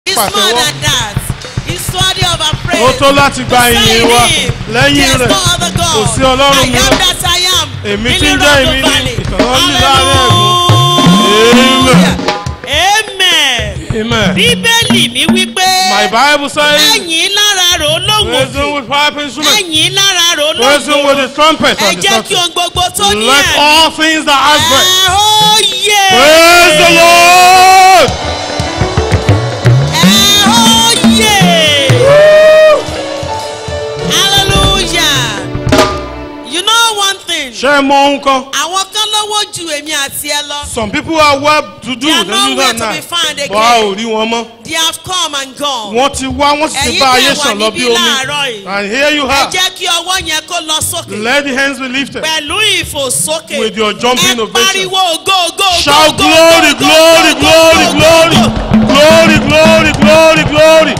It's more pàtẹ́wọ́. than that. It's worthy of our praise. Ó tó láti gba Beside ìyìn wa. him, Lẹ́yìn there's rẹ̀, no other God. kò sí Ọlọ́run I am mìíràn. that I am. Èmi in tí ń the jẹ́ rock èmi of ni valley. ìtọ́jú láàrin Hallelujah. Amen. Amen. Bíbélì mi wípé. My Bible says, Ẹ̀yin lára rò lóhùn praise him òkè. with pipe instrument, Ẹ̀yin lára rò praise him lóhùn with the trumpet Ẹ and the jẹ́ kí trumpet. ohun gbogbo tó ní Let ẹ̀mí. all things that have breath Ẹ ó yè. praise the Lord. Ẹ ó yè. Hallelujah. You know one thing. Ṣé ẹ mọ ohun kan? Àwọn kan lọ́wọ́ ju èmi àti ẹ lọ. Some people are well to do They are than you nowhere and to I. be found Bọ́ a ò again. rí wọn mọ́. They have come and gone. Wọ́n ti wá, wọ́n sì ti Ẹ̀yin bá tẹ́ ayé wà sàn lọ bí níbí omi. láàárọ̀ yìí. And here you Ẹ have. jẹ́ kí ọwọ́ yẹn kó lọ sókè. Let the hands be lifted. Pẹ̀lú ìfòsókè. With your jumping Ẹ ovation. pariwo ògo ògo ògo Shout ògo, glory, ògo, glory, ògo, glory, ògo, glory, ògo. glory, glory, glory, glory.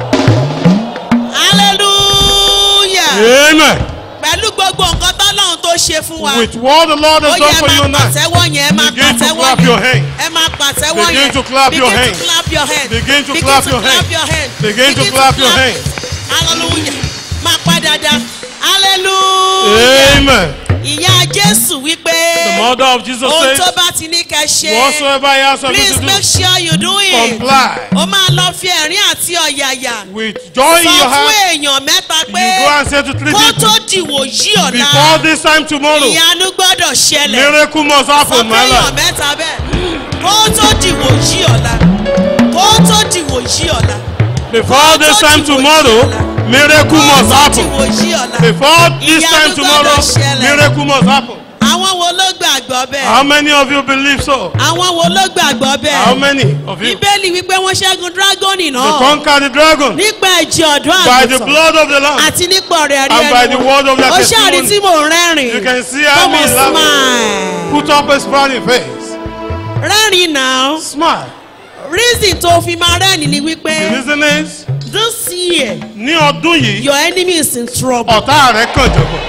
Hallelujah. Amen. Pẹ̀lú gbogbo nǹkan tọ́lọ́run tó ṣe fún wa. With what the Lord Ó has yẹ done for you ẹ máa now, pàtẹ́wọ́ yẹn, ẹ máa Begin to pàtẹ́wọ́ clap your yẹn. hands. Ẹ máa pàtẹ́wọ́ Begin yẹn. to clap your Begin hands. to clap your hands. Begin to Begin clap to your clap hands. your hands. Begin to clap your hands. Hallelujah. Máa pa dáadáa. Hallelujah. Amen. Ìyá Jésù wípé. The mother of Jesus Ohun says, tó bá ti ní kẹ́ ṣe. whatsoever he has something Please to make do, sure you do it. comply Ó máa lọ fi ẹ̀rín àti ọ̀yàyà. with joy in Sọ your fún heart. èèyàn mẹ́ta You pé go and say to three kó people, tó dìwò yí ọ̀la. before this time tomorrow, Ìyanu gbọ́dọ̀ ṣẹlẹ̀. miracle must Sọ happen in my fún èèyàn life. mẹ́ta bẹ́ẹ̀. Kó tó dìwò yí ọ̀la. Kó tó dìwò yí ọ̀la. Before this time tomorrow, miracle Kó must tó happen. dìwò yí ọ̀la. Before this Ìyanu time tomorrow, gbọ́dọ̀ ṣẹlẹ̀. miracle must happen. Àwọn wo ló gbàgbọ́ bẹ́ẹ̀? How many of you believe so? Àwọn wo ló gbàgbọ́ bẹ́ẹ̀? How many of you? Bíbélì wípé wọ́n ṣẹ́gun dírágọ́nì They náà. conquer the dragon Nípa ẹ̀jẹ̀ ọ̀dọ́ by the àgùntàn. blood of the Lamb. àti nípa ọ̀rẹ́ rí And by the word of their ó ṣàrí testimony. tí mò ń rẹ́rìn You can see how Come me on, laughing. smile Put up a smiling face. rẹ́rìn náà Smile. reason tó fi máa rẹ́rìn ni The wípé reason is, this year ní ọdún yìí, your enemy is in trouble ọ̀tá rẹ̀ kàn jọ̀bọ̀.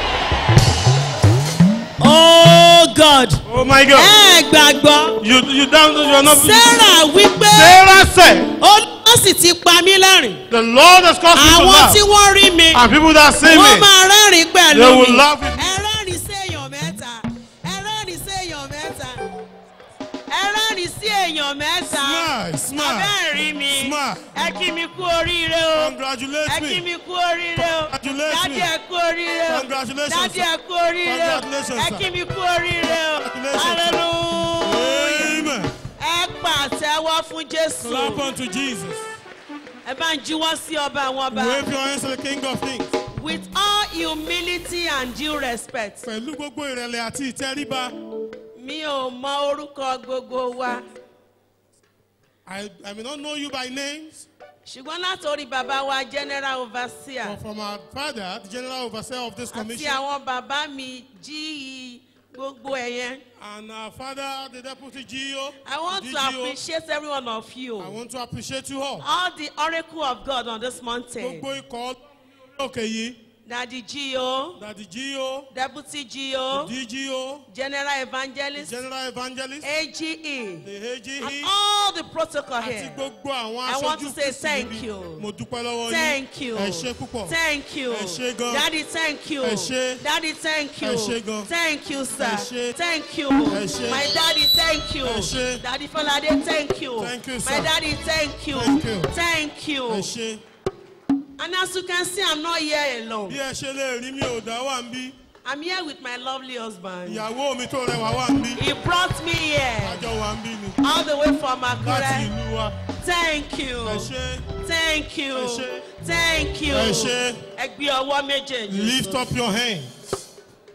oh God Oh my God. ẹ gbàgbọ́ You you down you are not. Sarah wípé Sarah said, olúwa sì ti pa mí lẹ́rìn the Lord has caused me to àwọn laugh. tí wọ́n rí mi And people that see wọ́n me, máa rẹ́rìn pẹ̀lú they mi will laugh with me. ẹ rẹ́rìn sí èèyàn mẹ́ta ẹ rẹ́rìn sí èèyàn mẹ́ta ẹ rẹ́rìn sí èèyàn mẹ́ta. Smile, smile. abẹ́ rí mi Smile. ẹ kí mi kú oríire o Congratulate ẹ kí me. mi kú oríire o Congratulate dádì me. ẹ kú oríire o Congratulations, dádì sir. ẹ kú oríire o Congratulations, ẹ sir. kí mi kú oríire o Congratulations, sir. hallelujah Amen. ẹ pàtẹ́wọ́ fún jésù Clap unto Jesus. ẹ bá ń juwọ́ sí ọba àwọn ọba Wave your hands to the King of Kings. with all humility and due respect Pẹ̀lú gbogbo ìrẹ̀lẹ̀ àti ìtẹríba. mi ò mọ orúkọ gbogbo wa I, I may not know you by names, ṣùgbọ́n látòrí bàbá wa general overseer. but from our father, the general overseer of this àti commission, àwọn bàbá mi jí gbogbo ẹ̀ yẹn. and our father, the deputy GO, I want to DGO, appreciate every one of you. I want to appreciate you all. All the oracle of God on this mountain. Gbogbo ikọ̀ òkè yìí, Daddy Gio, Daddy GO, Deputy Gio, DGO, General Evangelist, General Evangelist, AGE, the and AGE, all the protocol àti here. gbogbo àwọn I want to aṣojú say Kristi thank níbí. you. Mo dúpẹ́ lọ́wọ́ yín. Thank you. Ẹ ṣé púpọ̀. Thank you. Ẹ ṣé gan. Daddy, thank you. Ẹ ṣé. Daddy, thank you. Ẹ ṣé gan. Thank you, sir. Ẹ ṣé. Thank you. Ẹ ṣé. My daddy, thank you. Ẹ ṣé. Daddy Falade, thank you. Thank you, My sir. daddy, thank you. Thank you. Thank you. Ẹ ṣé. And as you can see, I'm not here alone. Bí ẹ ṣe lè rí mi ò dá wà ń bí. I'm here with my lovely husband. Ìyàwó mi tó rẹwà wà ń bí. He brought me here Àjọ wà ń bí ni. all the way from Láti Akure. ìlú wa. Thank you. Ẹ ṣé. Thank you. Ẹ ṣé. Thank you. Ẹ ṣé. Ẹ gbé ọwọ́ méjèèjì. Lift up your hands.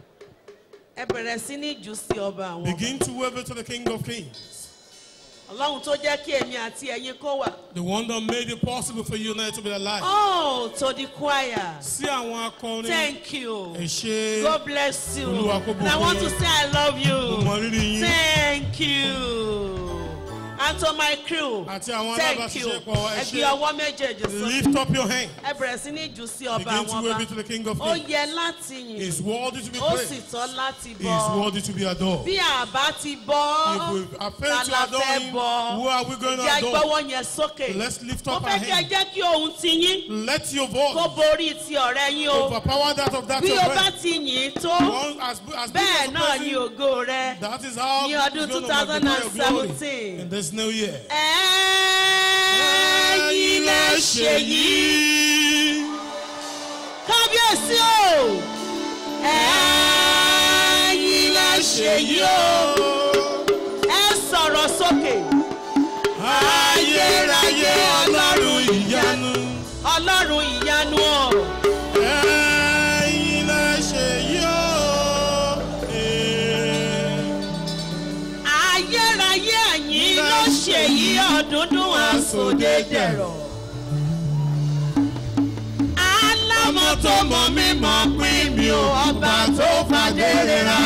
Ẹ bẹ̀rẹ̀ sí ní jù sí ọba àwọn. ọba. Begin to wave it to the King of Kings. Ọlọ́run tó jẹ́ kí èmi àti ẹ̀yin kó wà. The one that made it possible for you now to be alive. Oh, to the choir. Sí àwọn akọrin. Thank you. Ẹ ṣé. God bless you. Olúwa kó And I bùkún want to yín. say I love Mo you. mọ rírì yín. Thank you. and to my crew Àti àwọn thank you alábàáṣiṣẹ́pọ̀, ẹ ẹ ṣé. gbé ọwọ́ méjèèjì sókè Lift up your hand. ẹ bẹ̀rẹ̀ sí ní jù sí ọba Begin àwọn to ọba wave it to the King of ó Kings. yẹ láti yìn He's worthy to be ó sì praised. tọ́ láti He is bọ́ worthy to be adored. bí àbá ti bọ́ If we are failed ta to la adore fẹ́ him, bọ́ who are we going to ìjà adore? ìgbọ́wọ́ yẹn sókè Let's lift mo up our fẹ́ kí ẹ hand. jẹ́ kí ohun ti yín Let your kó voice borí ti ọ̀rẹ́ yín o overpower that of that bí of o bá friend. ti yìn tó One as, as big bẹ́ẹ̀ as a náà ni person, ògo rẹ that is how ní it's ọdún going to magnify your glory 2017. in this new year. ẹ̀yin lẹ ṣe yìí kábíyèsí o ẹ̀yin lẹ ṣe yìí o ẹ sọ̀rọ̀ sókè Ayérayé ọlọ́run ìyanu. ọlọ́run ìyanu o Ẹ̀yin lẹ ṣe yóò. ayérayé ẹ̀yin ló ṣe yìí ọ̀dúndún àsòdédẹ̀rọ̀ alámọ̀ tó mọ̀ mí mọ̀ pín mi ò ọba tó fàdé rira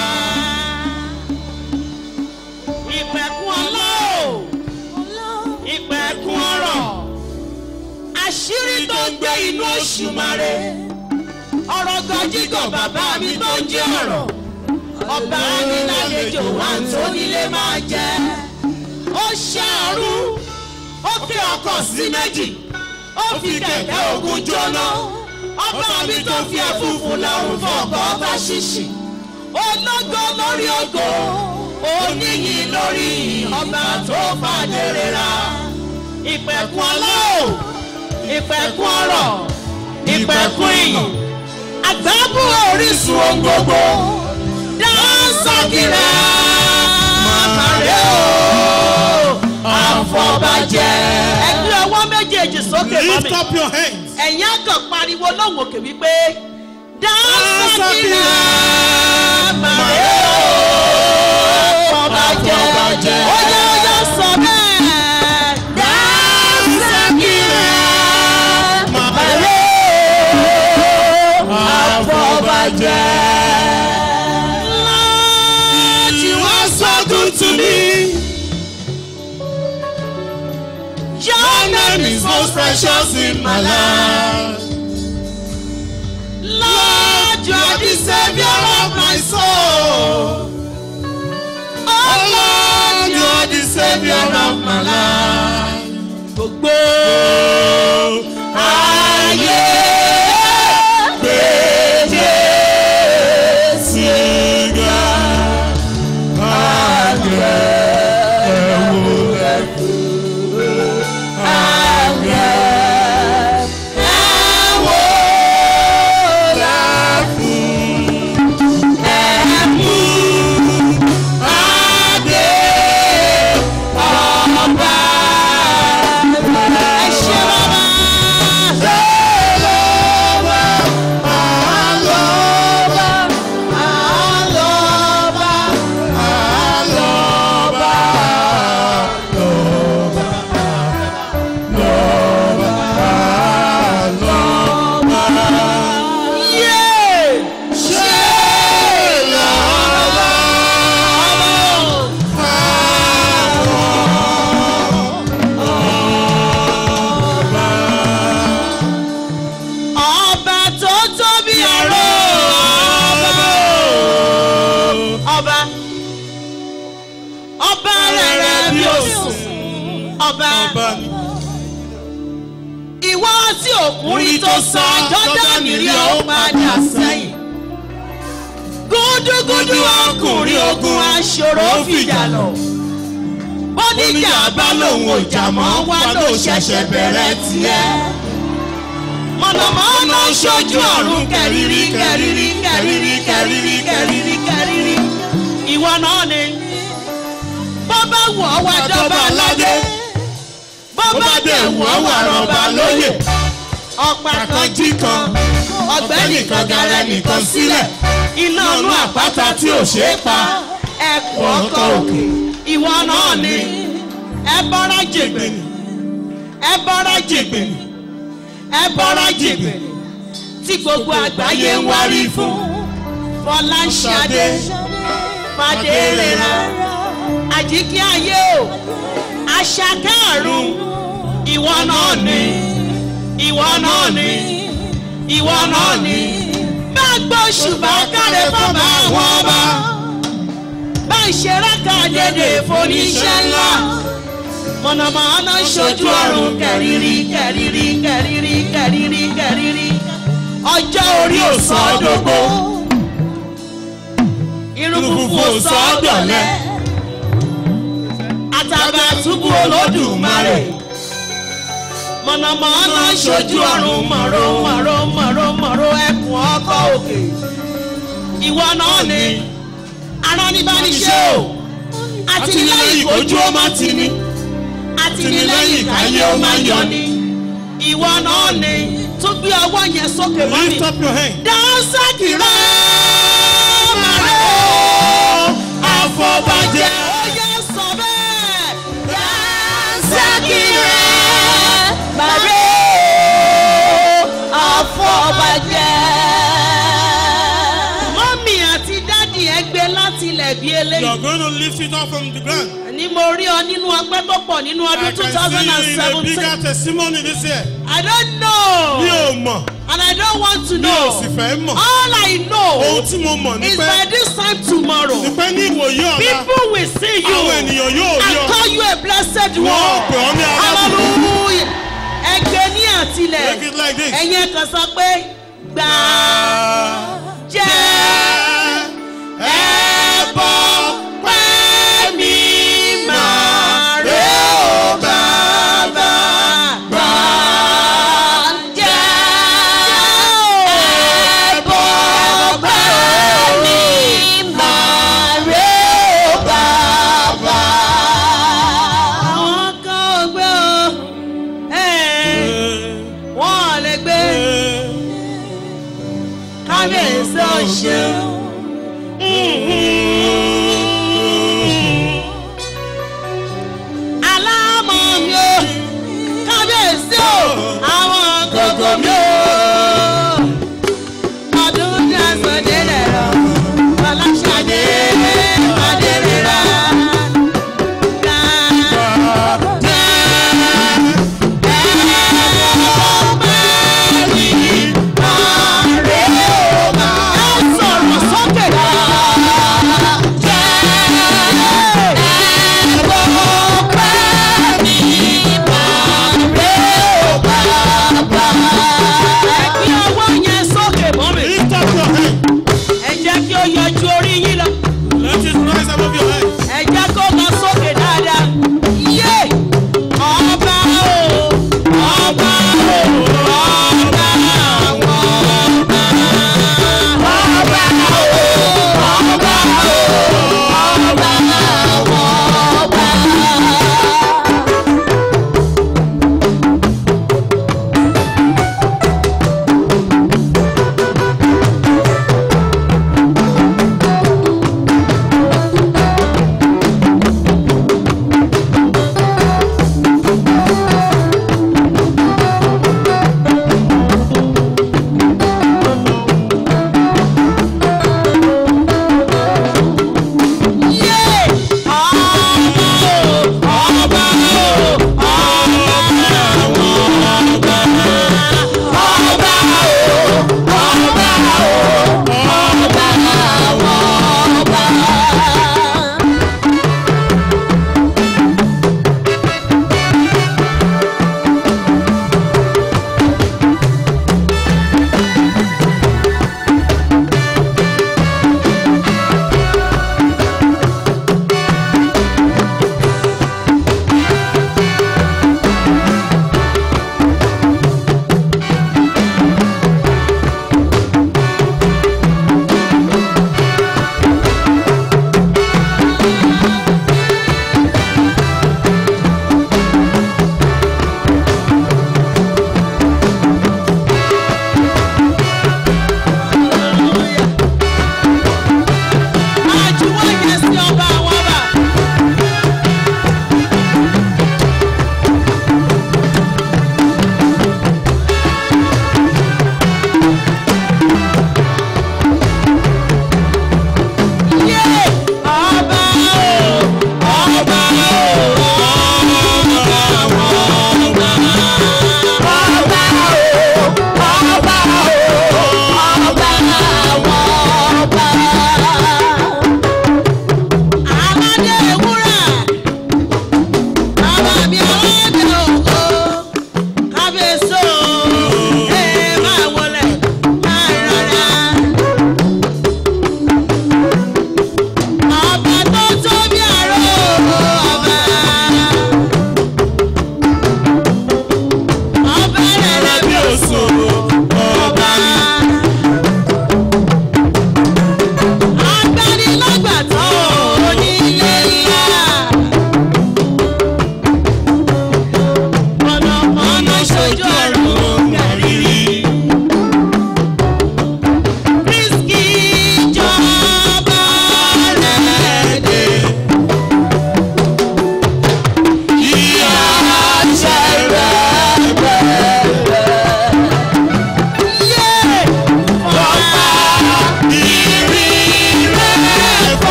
ìpẹ̀kun ọlọ́ọ̀ ìpẹ̀kun ọ̀rọ̀ àṣírí tó ń gbé inú òṣùmàrè ọ̀rọ̀ gọjígọ̀ bàbá mi tó ń jí ọ̀rọ̀ ọba mi lálejò wá tó nílé máa jẹ ó ṣàrú ó fi ọkọ̀ sí méjì ó fi kẹ̀kẹ́ ogun jóná ọba mi tó fi ẹ̀fúùfù lọ́rùn fọ̀kọ̀ ọba ṣíṣì ológo lórí ògo oníyìn lórí ọba tó fàdéré ra ìpẹ̀kun ọlọ́ọ̀ ìpẹ̀kun ọ̀rọ̀ ìpẹ̀kun ìyìn àgbábù orísun ohun gbogbo dáńsọ́kìrẹ́ màmárẹ́ o àfọ̀bàjẹ́. ẹgbẹ́ ọwọ́ méjèèjì sókè mọ́ Lift mi up your hands. ẹ̀yin àgàn pariwo lóhùn òkè wípé dáńsọ́kìrẹ́ màmárẹ́ o àfọ̀bàjẹ́. ó yẹ ó yẹ sọ bẹ́ẹ̀. dáńsọ́kìrẹ́ màmárẹ́ o àfọ̀bàjẹ́. Lord, you are so good to me. Your name is most precious in my life. Lord, you are the savior of my soul. Oh Lord, you are the savior of my life. Gbogbo ayé gbèdé sí ga. ọba tó tóbi àrò ọba ọba rẹ̀rẹ̀ bí òsùn ọba ìwọ tí òkúri tó sọ jọ́dánì rí ó padà sẹ́yìn gúdúgúdú ọkùnrin ogun aṣòro fìjà lọ bóníjà bá lòun ò jà mọ́ wá ló ṣẹ̀ṣẹ̀ bẹ̀rẹ̀ tiẹ̀ mọ̀nàmọ́ná ṣojú ọ̀run kẹrìírí kẹrìírí kẹrìírí kẹrìírí kẹrìírí kẹrìírí ìwọ náà ni bó bá wù ọ́ wá jọba aládé bó bá dé wù ọ́ wà rọ̀bà lóyè ọ̀pá kan jí kan ọ̀gbẹ́ni kan gara nìkan sílẹ̀ iná inú àpáta tí ò ṣeé pa ẹkùn ọkọ̀ òkè ìwọ náà ni ẹ bọ́ra jègbèni ẹ bọ́ra jègbèni ẹ bọ́ra jègbèni tí gbogbo àgbáyé ń wárí fún fọláṣadé fàdérera àjíkí ayé o àṣàkẹ́ ọ̀run ìwọ náà ni ìwọ náà ni ìwọ náà ni bá gbọ́ ṣùgbọ́n káre fọ́bà àwọn ọba bá ń ṣe rákà dédé foníṣẹ́ ńlá mọ̀nàmọ́ná ṣojú ọ̀run kẹ̀rìírí kẹ̀rìírí kẹ̀rìírí kẹ̀rìírí kẹ̀rìírí ọjọ́ orí ò sọ ọ́ dógó irun funfun ò sọ ọ́ dọ̀lẹ́ àtàbàtúbú olódùmarè mọ̀nàmọ́ná ṣojú ọ̀run mọ̀rọ̀ mọ̀rọ̀ mọ̀rọ̀ mọ̀rọ̀ ẹkùn ọkọ̀ òkè ìwọ náà ni aráníbániṣẹ́ o àtìlẹ́yìn ojú ó má ti ní àtìlẹ́yìn káyé ó má yọ ni ìwọ náà ni tó gbé ọwọ́ yẹn sókè mọ́ mi Lift up your hand. dáńsákì rẹ̀ màrẹ́ o àfọ̀bàjẹ́ ó yẹ sọ bẹ́ẹ̀ dáńsákì rẹ̀ màrẹ́ o àfọ̀bàjẹ́. mọ́mì àti dádì ẹ gbé láti ilẹ̀ bí You eléyìí are going to lift it up from the ground. ní mo rí ọ nínú ọgbẹ́ tó pọ̀ nínú I ọdún two can thousand and see you in a seventeen bigger testimony this year. I don't Mi know ò mọ̀, and I don't want to mi ò know sì fẹ́ mọ̀. all I Ohun know tí mo mọ̀ ni is pé by this time tomorrow ni pé ní ìwòye ọ̀la, people will see you àwọn ènìyàn yóò rí and ọ. call you a blessed Wọ́n one pè ọ́ ní alábùkún. hallelujah ẹgbẹ́ ní àtìlẹ̀ Make it like this. ẹ̀yin kan sọ pé gbà jẹ́ ẹ̀bọ pẹ́ mi máa rẹ̀ ó bàbá gbà jẹ́ ẹ̀bọ pẹ́ mi máa rẹ̀ ó bàbá. àwọn kan ò gbé o wọ́n ò lè gbé kábíyèsí ọ̀ṣun. alámọ̀ mi ò kábíyèsí ò àwọn gbogbo mi ò. ọdún ní aṣọ́dé rẹ̀ rọ ọlọ́ṣadé adérera. Sọ̀rọ̀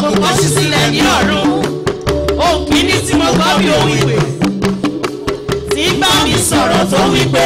kọ́ sí sílẹ̀ ní ọ̀run ohun kìíní tí mo gbọ́ bí ohun ìpè tí ń bá mi sọ̀rọ̀ tó wí pé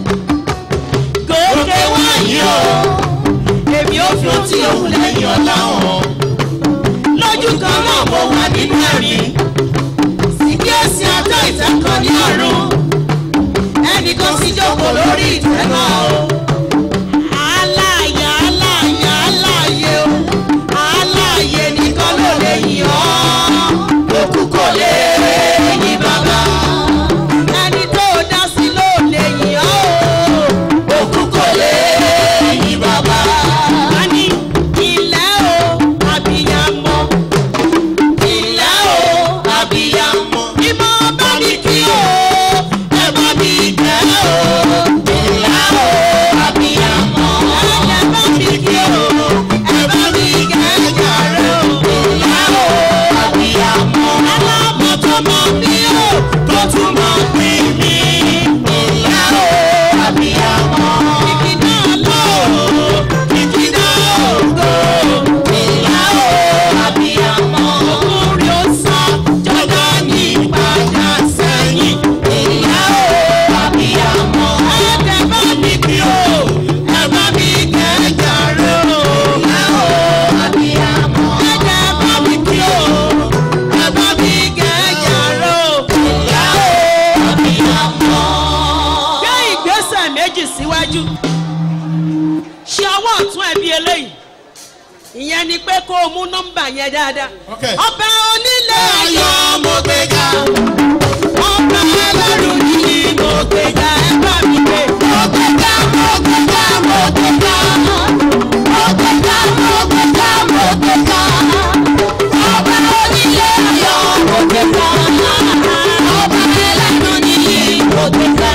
gòkè wáyé o èmi ò fi ohun tí òun lẹ́yìn ọ̀la hàn lójú kan náà mo wà nínú ẹ̀rín sì kí èsì àtọ́ ìtẹ́kọ̀ ní ọ̀run ẹnìkan sì jókòó lórí ìtẹ́ náà o. aláàyè aláàyè aláàyè o aláàyè nìkan ló lè yìn ọ́ òkú kò lè yìn bàbá ẹni tó dá sí ló lè yìn ọ́ o òkú kò lè yìn bàbá. a ní ilẹ̀ o àbíyamọ ilẹ̀ o àbíyamọ ìmọ̀ bá mi kí o ẹ bá mi gbẹ́ o ilẹ̀ o àbíyamọ ẹ bá mi kí o ẹ bá mi gbẹ́ jàre o ilẹ̀ o àbíyamọ alámọ̀ tó mọ̀ mí o tó tún mọ̀ pé mi ilẹ̀ o àbíyamọ ìkìdá lọ ìkìdá ògo ilẹ̀ o àbíyamọ orí ó sá jọjọ ní ìpadà sẹ́yìn ilẹ̀ o àbíyamọ ẹ̀ẹ́dẹ̀ bá mi kí o ẹ bá mi kẹjà rẹ o ilẹ̀ o àbíyamọ ẹ̀ẹ́dẹ̀ bá mi kí o ẹ bá mi kẹjà rẹ o ilẹ̀ o àbíyamọ. gbé ìgbésẹ̀ méjì síwájú ṣe ọwọ́ ọ̀tún ẹ̀ bí eléyìí ìyẹn ni pé kó o mú nọ́mbà yẹn dáadáa. Okay. ọba onílé ayọ̀ mo gbéga ọba ẹlẹ́rù yìí mo gbéga ẹ bá mi gbé. mo gbéga mo gbéga mo gbéga mo gbéga mo gbéga mo gbéga ọba onílé ayọ̀ mo gbéga ọba ẹlẹ́rù yìí mo gbéga.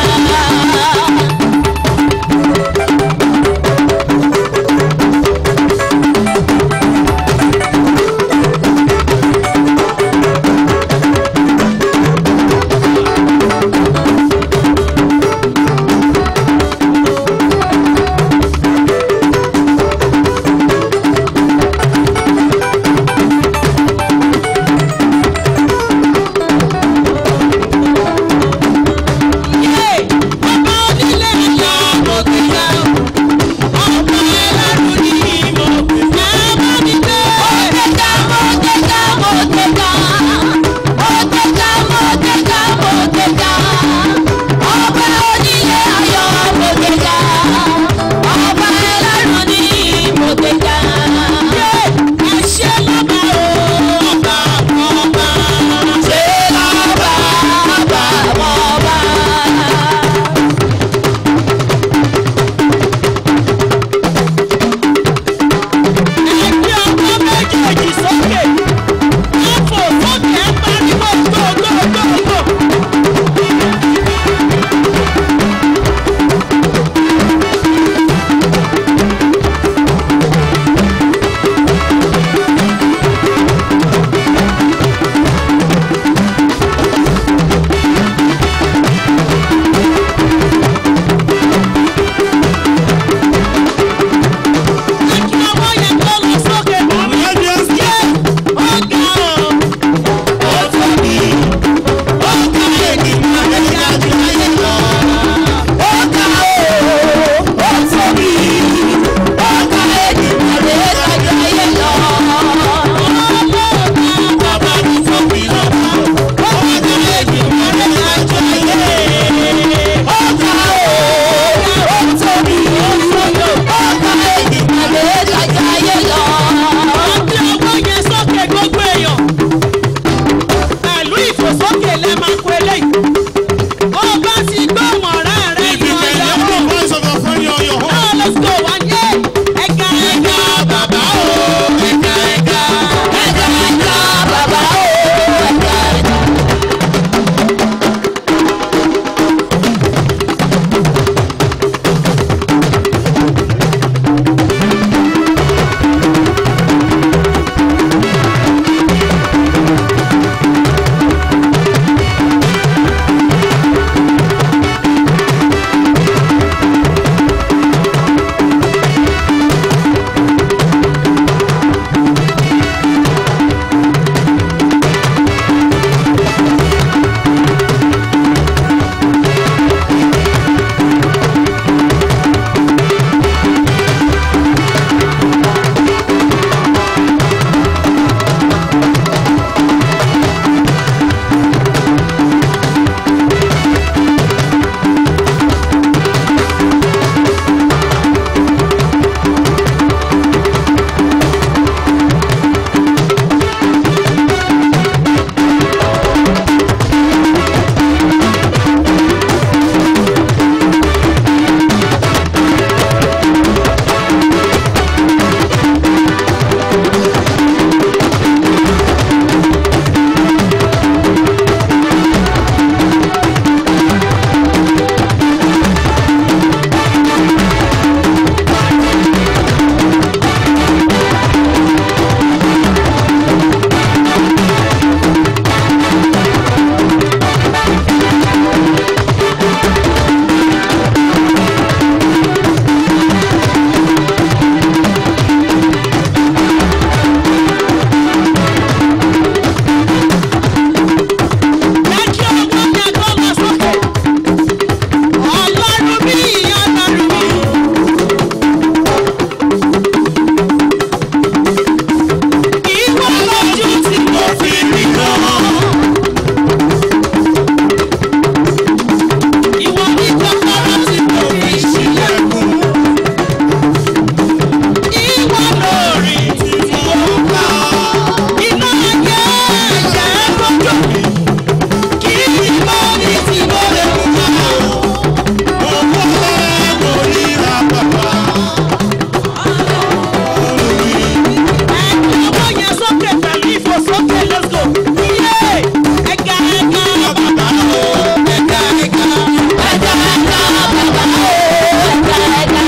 sókè pẹ̀lú ìfòsókè let's go. Iye ẹ̀ka ẹ̀ka bàbá o ẹ̀ka ẹ̀ka ẹ̀ka ẹ̀ka bàbá o ẹ̀ka ẹ̀ka.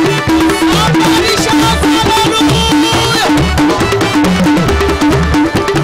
Somebody shout hallelujah.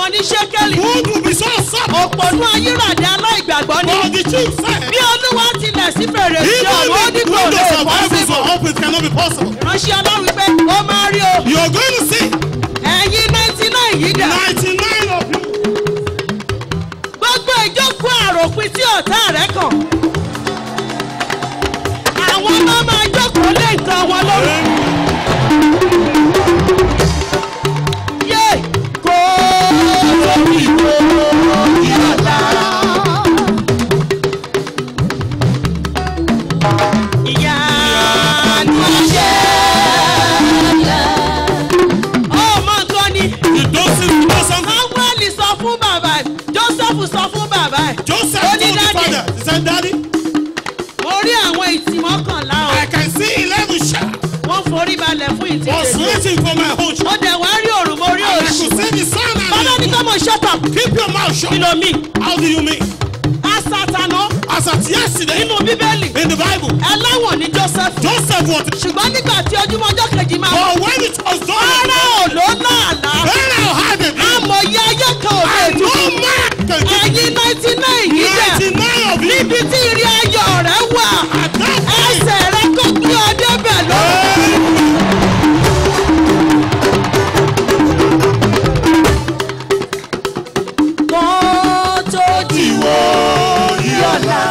wọn ní ṣékélì Food will be so soft. òpònú ayíràdé aláìgbàgbọ́ ni But the chief said, bí olúwa tilẹ̀ sí fèrèsé even ọ̀run ó ní if the kò lè windows of bọ́ heavens síbò are open, it cannot be possible. ránṣẹ́ ọlọ́run pé ó máa rí o You are going to see ẹ̀yin ninety nine yìí dà 99 of you. gbogbo ìjókòó àròpin tí ọ̀tá rẹ̀ kàn àwọn ọmọ máa jókòó lé nǹkan wọn lórí. yé kó lórí kó yọ̀dá. ìyá ni ṣe ọmọ nǹkan ni You don't see, you know something? samuel sọ fún bàbá ẹ̀ joseph sọ fún bàbá ẹ̀ Joseph ó told ní the dáàdì father, he said, Daddy, mo rí àwọn ìtì mọ́kànlá o I can see 11 shadows wọ́n forí balẹ̀ fún ìtì was tèmi waiting for my own ó dẹ̀ wá rí òrùn mo rí And I òṣì could see the sun bàbá ní and kọ́ mo shut up keep your mouth kí shut. ló mi How do you mean? asatana As at yesterday nínú bíbélì in the Bible, ẹlẹ́wọ̀n ní joseph Joseph was. ṣùgbọ́n nígbà tí ojúmọ́ ọjọ́ kejì máa But when it was done, ara ò ló láàlá Pharaoh had a dream. amòye ayé kan ò lè And dùn no man can keep ẹ̀yin ninety nine yìí dẹ̀ 99 of you. níbi tí ìrìn ayọ̀ rẹ̀ wà At that time, ẹsẹ̀ rẹ̀ kò gbé ọ débẹ̀ lọ́wọ́. kó tó dìwọ́ yọ̀la.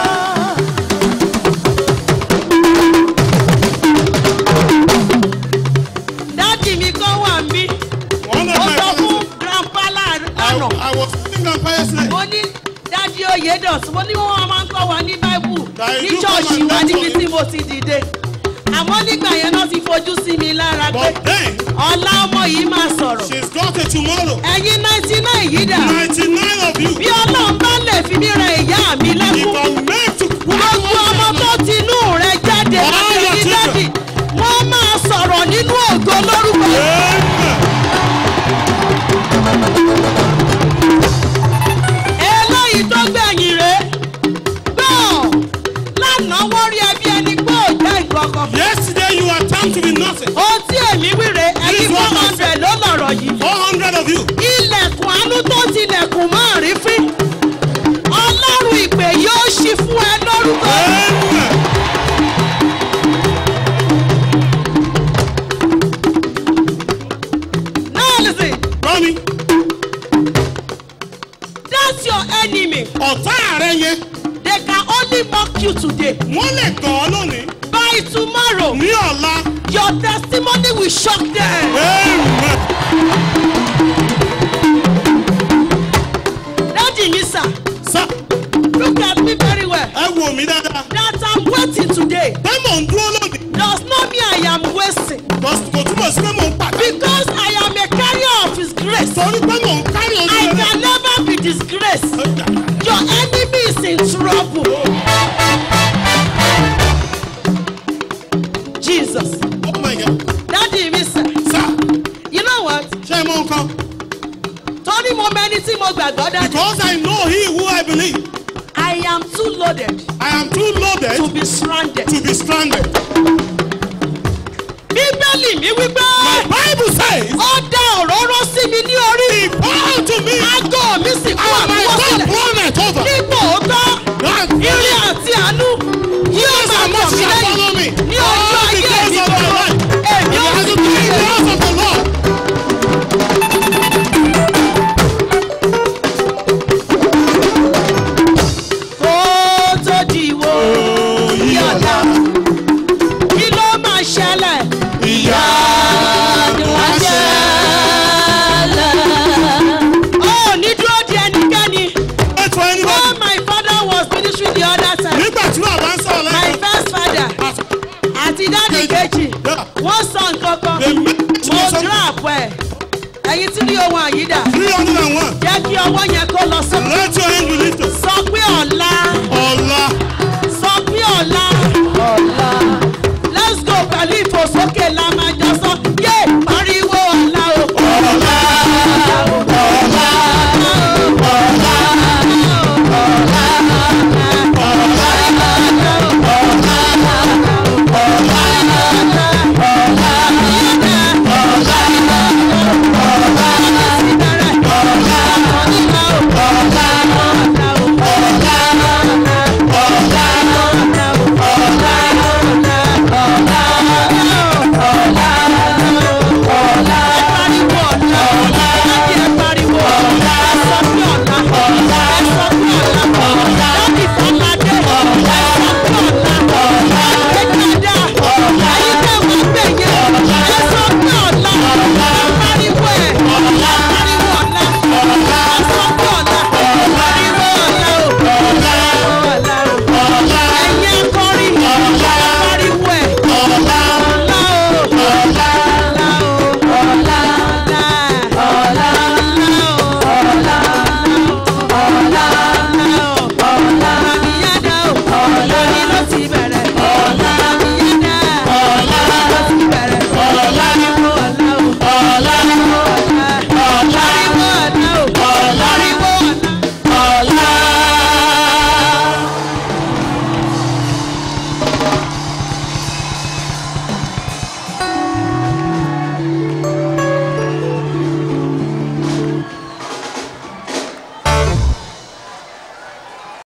dádì mi kan wà mí one of ó my sọ fún friends, grandpa lánàá I, I was sitting on fire yesterday. mo ní dádì oyèdọ̀sí mo ní wọ́n máa ń kọ́ wa ní báíbù That ní you come ṣọ́ọ̀ṣì and wa lecture níbi me. tí mo ti dìde àmọ́ nígbà yẹn náà ti fojú sí mi lára pé But then, ọ̀la ọmọ yìí máa sọ̀rọ̀ she's got a tomorrow. ẹ̀yin ninety nine yìí dà 99 of you. bí ọlọ́run bá lè fi mí rẹ ìyá mi If lẹ́kún I'm made to gbogbo ọmọ tó ti inú rẹ jáde All láti your rí children. dádì wọ́n máa sọ̀rọ̀ nínú ògo lórúkọ eléyìí tó gbẹ̀yìn rẹ̀ gbọ́ lánàá wọ́n rí ẹbí ẹni pé ò jẹ́ ìkọ̀kọ̀ Yesterday you are time to be nothing. ohun tí èmi wíre ẹni This four one I hundred ló lọ̀rọ̀ yìí 400 of you. ilẹ̀kùn àánú tó tilẹ̀kùn máa rí fín ọlọ́run ìpè yóò ṣí fún ẹ lórúkọ Amen. náà listen Mommy, that's your enemy ọ̀tá rẹ yẹn, they can only mock you today wọ́n lè gàn ọ́ lónìí. by tomorrow Ní ọ̀la. your testimony will shock them. Amen. Daddy mi sir Sá, look at me very well ẹ wò mí dáadáa. that I'm waiting today Pé mò ń dúró lónìí. does not mean I am wasting Kò kò túbọ̀ sí pé mò ń pàdé. because I am a carrier of his grace Torí pé mò ń kárí ojú I rẹ̀. can never be disgraced your enemy is in trouble Jesus Oh my God. Daddy mi sir Sá, you know what ṣé ẹ mọ nǹkan? torí mo mẹni tí mo gbàgbọ́ dájú Because I know he who I believe. I am too loaded I am too loaded to be stranded. to be stranded. Bíbélì mi wípé My Bible says, ó dá òróró sí mi ní orí. He poured to me Aago mi sì kú and my cup àbúrò sílẹ̀. runneth over. Nígbà òótọ́, That ire àti àánú yóò Yes, máa and tọ̀ mercy mí shall follow me lẹ́yìn ní ọjọ́ all the ayé days mi of my gbogbo. life. Èmi ó As sì it kí is in the house of the Lord. kó tó dìwọ́ yọ̀dá. Kí ló máa ṣẹlẹ̀? Ìyá ni wọ́n ṣẹlẹ̀. Ó ní dúró di ẹnikẹ́ni. Wait for anybody. Oh, my father was ministering the other time. Nígbà tí bàbá ń sọ̀rọ̀ My lẹ́yìn. first father àti dáàdì kejì wọ́n sọ nǹkan kan The message mo is something. drop ẹ̀ ẹ̀yin tí ní ohun àyídà Three hundred and one. jẹ́ kí ọwọ́ yẹn kó lọ sókè Let your hand be lifted. sọ pé ọ̀la Ọ̀la